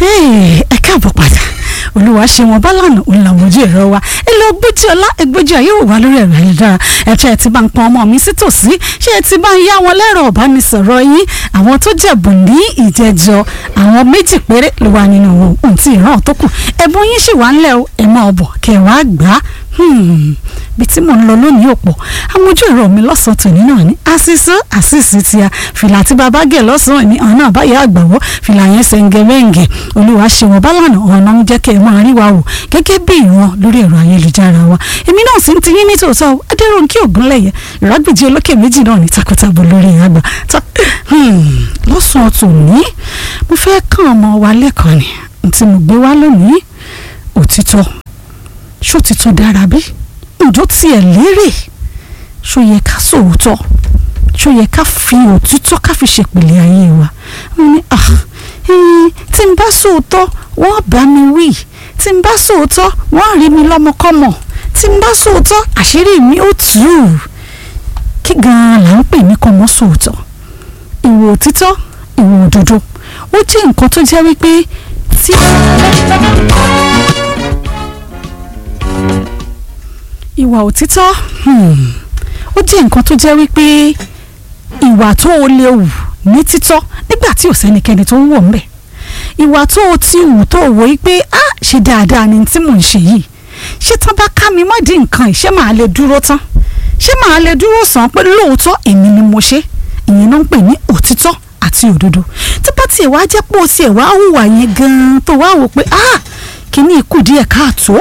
ẹ káàbọ̀ padà olúwa ṣe wọn bálànà òun làwọn ojú ẹ̀rọ wa ẹ lọ gbójú ọlá ẹgbójú ayé wò wá lórí ẹ̀rọ ayélujára ẹ̀ṣẹ̀ ẹ̀ ti bá ń pọn ọmọ mi sí tòsí ṣé ẹ ti bá ń yá wọn lẹ́rọ ọ̀bánisọ̀rọ̀ yín àwọn tó jẹ̀bù ní ìjẹjọ àwọn méjì péré ló wà nínú wọn ohun tí ìran tó kù ẹ̀bùn yín ṣì wà ńlẹ̀ o ẹ̀ máa bọ̀ kẹ̀ wá gbà á bí tí mò ń lọ lónìí ò pọ̀ àwọn ojú ẹ̀rọ mi lọ́sàn-án tòní náà ní àṣìṣe àṣìṣe ti a fìlà tí bàbá gẹ̀ lọ́sàn-án ní ọ̀nà àbáyé àgbàwọ́ fìlà yẹn ṣẹ̀ǹgẹ̀mẹ̀ǹgẹ̀ olúwa ṣe wọ́n bálànà ọ̀nà ń jẹ́ kẹ́ ẹ máa rí wa wò gẹ́gẹ́ bí ìran lórí ẹ̀rọ ayélujára wa èmi náà sì ń ti yín ní tòótọ́ adéròǹkì ògúnlẹ̀yẹ ìrágbèjì olókè méjì náà ní takọtabo lórí àgbà lọ́sàn-án tòní mo fẹ́ kàn ọmọ wa lẹ́kọ̀ọ́ ni tí mo gbé wá lónìí òtítọ́ ṣó ti tún dára bí ǹjọ́ tiẹ̀ lérè ṣó yẹ ká sòótọ́ ṣó yẹ ká fi òtítọ́ ká fi ṣèpìlẹ̀ ayé wa mo ní tí n bá sòótọ́ wọ́n bá mi wí tí n bá sòótọ́ wọ́n rí mi lọ́mọkọ́mọ tí n bá sòótọ́ àṣírí mi ó tù ú kí gan-an là ń pè ní kọ́mọ sòótọ́ ìwò òtítọ́ ìwò òdodo ó jẹ́ nǹkan tó jẹ́ wípé tí ìwà òtítọ́ ó jẹ́ nǹkan tó jẹ́ wípé ìwà tó o lè wù ní títọ́ nígbà tí ò sẹ́nikẹ́ni tó ń wò ńbẹ̀ ìwà tó o ti wù tó o wò yí pé á ṣe dáadáa ni tí mò ń ṣe yìí ṣé tán bá ká mi mọ́dí nǹkan yìí ṣé màá lè dúró tán ṣé màá lè dúró sàn pé lóòótọ́ èmi ni mo ṣe ìyẹn náà ń pè ní òtítọ́ àti òdodo tí bá tiẹ̀ wá jẹ́ pé o tiẹ̀ wá hùwà yẹn gan-an tó wá wò pé ah kíní ikú díẹ̀ káàtó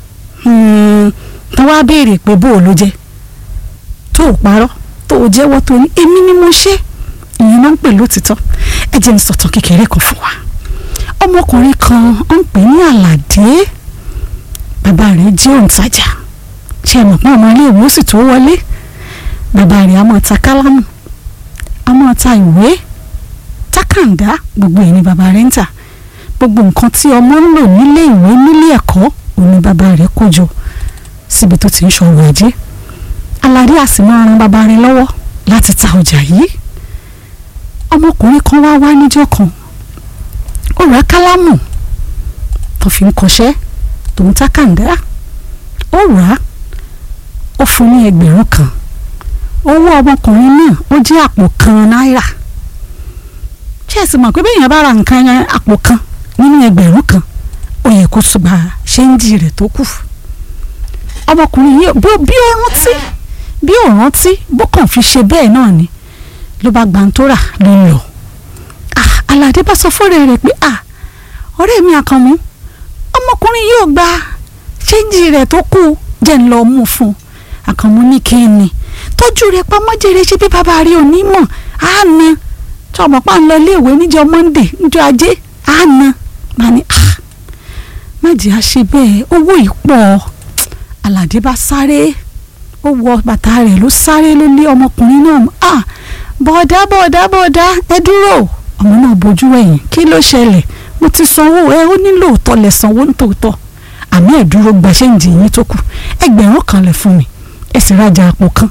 tó wá béèrè pé bó o ló jẹ tó o parọ́ tó o jẹ́wọ́ tó ní èmi ni mo ṣe ìyẹn náà ń pè lótìtọ́ ẹ jẹ́ n sọ̀tàn kékeré kan fún wa ọmọkùnrin kan ó ń pè ní àlàdé bàbá rẹ̀ jẹ́ òǹtajà ṣe é mọ̀ pé ọmọ ilé ìwé sì tó wọlé bàbá rẹ̀ á máa ta kálámù á máa ta ìwé tákàndá gbogbo ẹ̀ ni bàbá rẹ̀ ń tà gbogbo nǹkan tí ọmọ ń lò nílé ìwé nílé ẹ̀kọ́ òun ni bàbá rẹ̀ kó jọ síbi tó ti ń ṣọwọ́ ajé aládé a sì máa ran bàbá rẹ̀ lọ́wọ́ láti ta ọjà yìí ọmọkùnrin kan wá wá níjọ́ kan ó rà kálámù tó fi ń kọṣẹ́ tó ń tákàndá ó rà á ó fún ní ẹgbẹ̀rún kan owó ọmọkùnrin náà ó jẹ́ àpò kan náírà ṣé ẹ sì mọ̀ pé bẹ́ẹ̀ yẹn bá ra nǹkan yẹn àpò kan nínú ẹgbẹ̀rún kan ó yẹ kó ṣùgbà ṣéǹjì rẹ̀ tó kù ọmọkùnrin yìí bó bí ó rántí bí ó rántí bó kàn fi ṣe bẹ́ẹ̀ náà ni ló bá gbàǹtóra ló ń lọ aládé bá sọ fọ́rẹ́ rẹ̀ pé ọ̀rẹ́ mi àkànmú ọmọkùnrin yóò gba ṣéǹjì rẹ̀ tó kù jẹ́ ń lọ mú fún un àkànmú ní kí ni tọ́jú rẹ̀ pamọ́ jèrè ṣe bí bàbá rí òní mọ̀ á na tí ọmọ pa ń lọ iléèwé níjọ́ monday níjọ́ ajé á na má ní má jẹ́ àṣe bẹ́ẹ̀ owó yìí pọ̀ aládé bá sáré ó wọ bàtà rẹ̀ ló sáré ló lé ọmọkùnrin náà ah bọ̀dá bọ̀dá bọ̀dá ẹ dúró ọmọ náà bójú ẹ̀yìn kí ló ṣẹlẹ̀ mo ti sanwó ẹ ó nílò òótọ́ lẹ̀ sanwó nítòótọ́ àmì ẹ̀ dúró gba ṣéǹjì yín tó kù ẹgbẹ̀rún kan lẹ̀ fún mi ẹ sì rajà àpò kan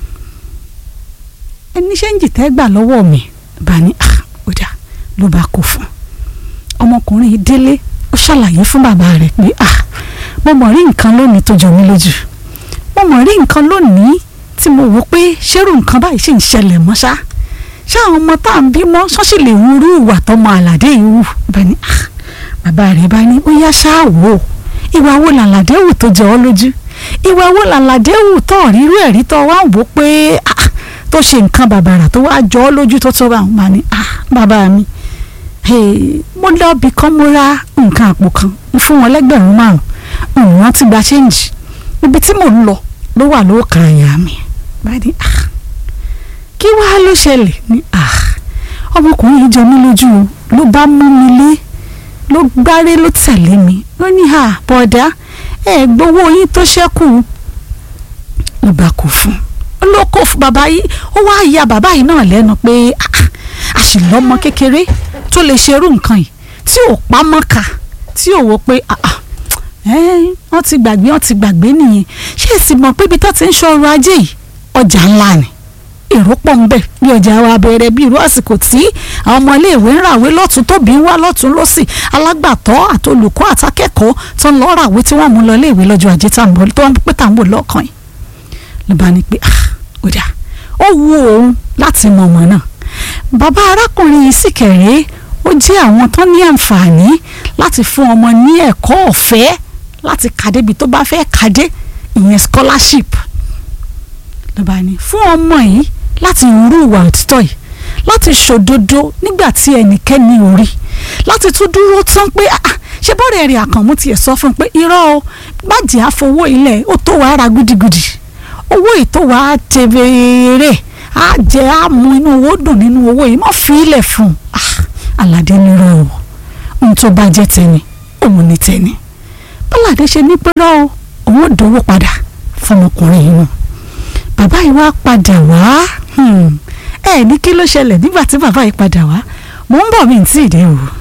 ẹni ṣéǹjì tẹ́ gbà lọ́wọ́ mi bá ní ah ó dà ló bá kó fún ọmọkùnrin yìí délé ó ṣàlàyé fún bàbá rẹ̀ pé ah mo mọ̀ rí nǹkan lónìí tó jọ mí lójú mo mọ̀ rí nǹkan lónìí tí mo wò pé ṣérù nǹkan báyìí sì ń ṣẹlẹ̀ mọ́ ṣá ṣé àwọn ọmọ tá à ń bímọ ṣọ́ọ̀ṣì lè wúrú ìwà tọmọ àlàdé yìí wù bá ní ah bàbá rẹ̀ bá ní ó yá ṣáà wò ó ìwà wo làlàdé wù tó jọ ọ́ lójú ìwà wo làlàdé wù tó rírú ẹ̀rí tó wá ń wò pé ah tó ṣe nǹkan bàbàrà tó wá jọ ọ́ lójú tó tó bá wọn bá ní ah bàbá mi mo lọ bì kan mo ra nǹkan àpò kan mo fún wọn lẹ́gbẹ̀rún márùn-ún wọ́n ti gba ṣéǹjì ibi tí mò ń lọ ló wà ló kàn àyà mi bá ní ah kí wàá ló ṣẹlẹ̀ ní ah ọmọkùnrin yìí jọ mí lójú ló bá mú mi lé ló gbáré ló tẹ̀lé mi ó ní à bọ̀dá ẹ gbowó yín tó ṣẹ́kù ló bá kó fún un ló kó fún bàbá yìí ó wá ya bàbá yìí náà lẹ́nu pé àṣìlọ́mọ kékeré tó lè ṣerú nǹkan yìí tí ò pa mọ́ka tí ò wò pé wọ́n ti gbàgbé wọ́n ti gbàgbé nìyẹn ṣé èsì mọ̀ pé ibi tó ti ń ṣọrọ̀ ajé yìí ọjà ńlá ni èrò pọ̀ ń bẹ̀ bí ọjà wa bẹ̀rẹ̀ bí irú àsìkò tí àwọn ọmọ iléèwé ń ràwé lọ́tún tóbi ń wá lọ́tún lọ́sì alágbàtọ́ àtolùkọ́ àtàkẹ́kọ̀ọ́ tó ń lọ ràwé tí wọ́n mú lọ iléèwé lọ́jọ́ ajé tá à ń bọ̀ tó ń pẹ́ tá à ń bọ̀ lọ́kàn yìí ló bá ní pé ah ó dà ó wu òun láti mọ ọmọ náà bàbá arákùnrin yìí sì kẹ̀rẹ́ ó jẹ́ àwọn tó ní àǹfààní láti fún ọmọ ní ẹ̀kọ́ ọ̀fẹ́ láti kàdébi tó bá fẹ́ kàdé ìyẹn scholarship ló bá ní fún ọmọ yìí láti rú ìwà òtítọ́ yìí láti ṣòdodo nígbà tí ẹnikẹ́ni ò rí láti tún dúró tán pé ah ṣé bọ́ọ̀rẹ̀ rẹ̀ àkànmú tiẹ̀ sọ fún un pé irọ́ o gbàjẹ́ àfọwọ́ ilẹ̀ ó tó wàá ra gúdígúdí owó yìí tó wàá tẹ̀bẹ̀rẹ̀ á jẹ́ á mú inú owó dùn nínú owó yìí má fi ilẹ̀ fún un ah aládé nírọ̀ o ohun tó bá jẹ́ tẹni òun ní tẹni bọ́ládé ṣe ní pé lọ́wọ́ òun ò dówó padà fọmọkùnrin yìí nù bàbá yìí wá padà wá ẹ ní kí ló ṣẹlẹ̀ nígbà tí bàbá yìí padà wá mò ń bọ̀ mí tí ì dé o.